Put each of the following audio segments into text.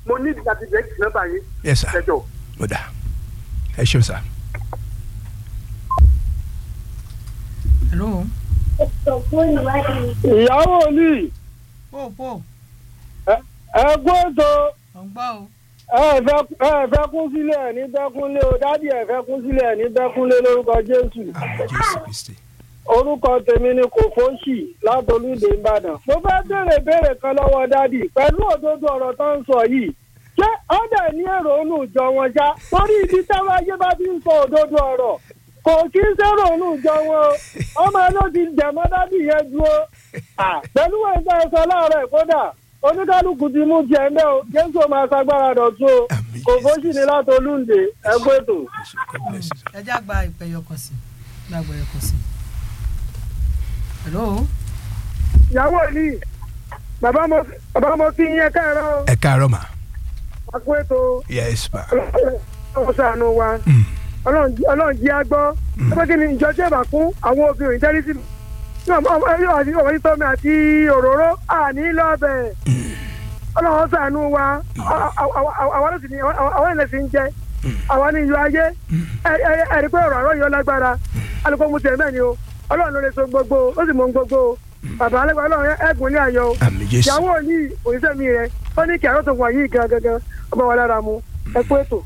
mo ní ìdí láti bẹ́ẹ̀ kì nọ́mbà yín yes sir ṣẹjọ. ó dà ẹ ṣeun sir. hello. ìyàwó ni pò pò ẹgbẹ́ ètò ọ̀ ń gbọ́ o. ẹ fẹ́- ẹ fẹ́ kún sílẹ̀ ní bẹ́kúnlé o dádì ẹ fẹ́ kún sílẹ̀ ní bẹ́kúnlé lórúkọ jésù àmì jésù kristi. orúkọ tèmi ni kò fóṣì látolúdé ìbàdàn mo fẹ́ béèrè béèrè kan lọ́wọ́ dádì pẹ̀lú òdodo ọ̀rọ̀ tó ń sọ yìí ṣé ọ̀dà ní èrò ònú ìjọ wọn já torí ibi táwọn ayé bá ti ń sọ òdodo ọ̀rọ̀ kò kí ń sẹ́rò ònú ìjọ wọn o ọmọ ló ti jẹ̀mọ́ dádì yẹn dúró Ah, pẹ̀lú wọn ìgbà ẹ̀sọ́ láàárọ̀ kódà oníkálukú ti mú jẹ ẹ̀ o jésù máa ṣagbára dọ̀tún o Àmín, kò Jésù. fóṣì ní látolúndé ẹgbẹ́ ètò. God bless you, sir. ẹ já gba ìpè yọkàn sí gba ìpè yọkàn sí. hello. ìyàwó ni bàbá mo bàbá mo kí yín kẹ́rọ ẹ káàárọ̀ mà. àpò ètò yes ma. ọlọ́run ṣàánú wa Mm. ọlọ́run jí- ọlọ́run jí á gbọ́ ẹgbẹ́ kí ni ìjọ tí ẹ bá kún àwọn obìnrin tẹ́lí sí mi ọmọ yóò àti ọmọ yìí tọ́mi àti òróró àní lọ́bẹ̀ ọlọ́run ṣàánú wa àwọn ẹlẹ́sìn ni àwọn ẹlẹ́sìn ń jẹ àwọn ní iyọ̀ ayé ẹ- ẹ- ẹ̀rí pé ọ̀rọ̀ àrọ́ yọ lágbára alùpùpù mu tẹ̀ mẹ́ni o ọlọ́run ló lè so gbogbo ó sì mọ gbogbo o bàbá alẹ́gbẹ̀ẹ́ ọlọ́run ẹ̀gùn ní ayọ̀ o àmì jésù. ìyàwó yìí òṣìṣẹ́ mi rẹ̀ ó ní kí àrò tó wà yìí gan gangan ọba wa lára mu ẹ kú ètò.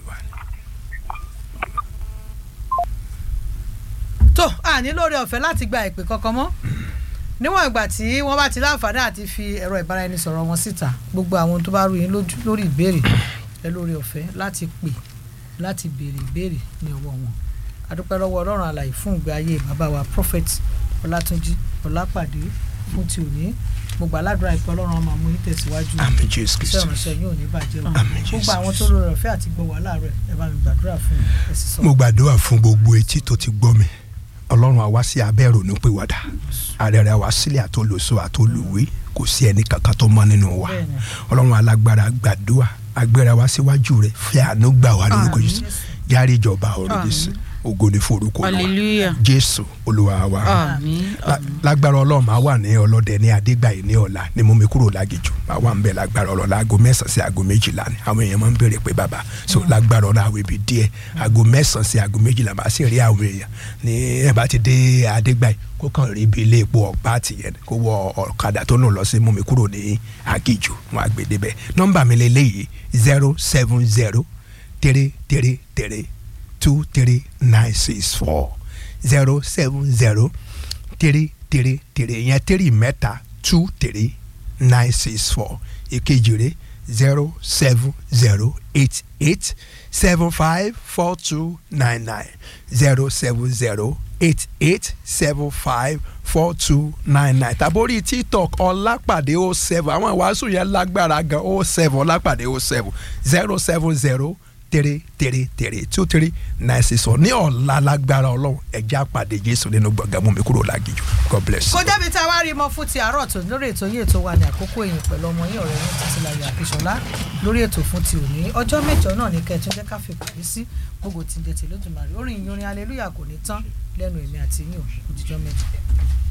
tó a ní lórí ọ̀fẹ́ láti gba ìpè kankan mọ́ níwọ̀n ìgbà tí wọ́n bá ti láǹfààní àti fi ẹ̀rọ ìbáraẹnisọ̀rọ̀ wọn síta gbogbo àwọn tó bá rú yín lójú lórí ìbéèrè ẹ lórí ọ̀fẹ́ láti pè láti béèrè ìbéèrè ní ọwọ́ wọn adúpẹ́ lọ́wọ́ ọlọ́run àlàyé fún ìgbé ayé bàbá wa prophet ọlátúnjí ọlápàdé fún ti òní gbogbo aládùúrà ìpè ọlọ́run á máa mú yín tẹ̀síwájú àmì jésù iṣẹ́ kristi. ìránṣẹ́ yóò ní bàjẹ́ o Àmín, gbogbo Jésù. àwọn tó lórí ọ̀fẹ́ àti gbọ́ wà láàárọ̀ ẹ bá mi gbàdúrà fún ẹ sì sọ. mo gbàdúrà fún gbogbo etí tó ti gbọ́ mi ọlọ́run àwa sí abẹ́ ìrònú pé wàdà àrẹ̀rẹ̀ àwa sílẹ̀ àtolòso àtolùwé kò sí ẹni kankan tó mọ́ nínú wa Bẹ́ẹ̀ni. ọlọ́run alágbára gbàdúrà agbéra wa síwájú rẹ̀ fẹ́ àánú gbà wá lórúkọ jésù járe ìjọba ọ̀rọ̀ jésù ògo ni forúkọ wa hallelujah jésù olúwa wa àmín La- lágbára ọlọ́run máa wà ní ọlọ́dẹ ní adégbàyí ní ọ̀la ni mo mi kúrò lágìjù máa wà ń bẹ̀ lágbára ọlọ́run aago mẹ́sàn-án sí aago méjìlá ni àwọn èèyàn máa ń béèrè pé bàbá so lágbára ọlọ́run àwọn ibi díẹ̀ aago mẹ́sàn-án sí aago méjìlá máa sì rí àwọn èèyàn ní ẹ̀ bá ti dé adégbàyí kó kàn rí ibi ilé epo ọ̀pá àtìyẹn kó wọ ọ̀kadà tó nù lọ sí mú mi kúrò ní agìjù wọn àgbè débẹ̀ nọ́mbà mi lélẹ́yìí zero seven zero three three three two three nine six four zero seven zero three three three yẹn three mẹ́ta two three nine six four ìkejì rẹ̀ zero seven zero eight eight seven five four two nine nine zero seven zero eight eight seven five four two nine nine tàbórí tiktok ọlápàdé o seven àwọn ìwàásù yẹn lágbára gan o seven ọlápàdé o seven zero seven zero three three three two three nine six four ní ọ̀la lágbára ọlọ́run ẹ̀já pàdé jésù nínú gbọ̀ngàn mú mi kúrò lágìjù god bless you. kó débi tá a wá rí mọ fún ti àárọ̀ tó lórí ètò yìí ètò wa ní àkókò èyàn pẹ̀lú ọmọ yín ọ̀rẹ́ yín títí láyé àkíṣọlá lórí ètò fún ti òní ọjọ́ mẹ́jọ náà ní kẹ́ẹ̀tún jẹ́ ká fi pàdé sí gbogbo tí ń jẹ́ tèlódùmarè orin ìyìn orin aleluya kò ní tán lẹ́nu èmi àti yín òjijọ́ mẹ́jọ.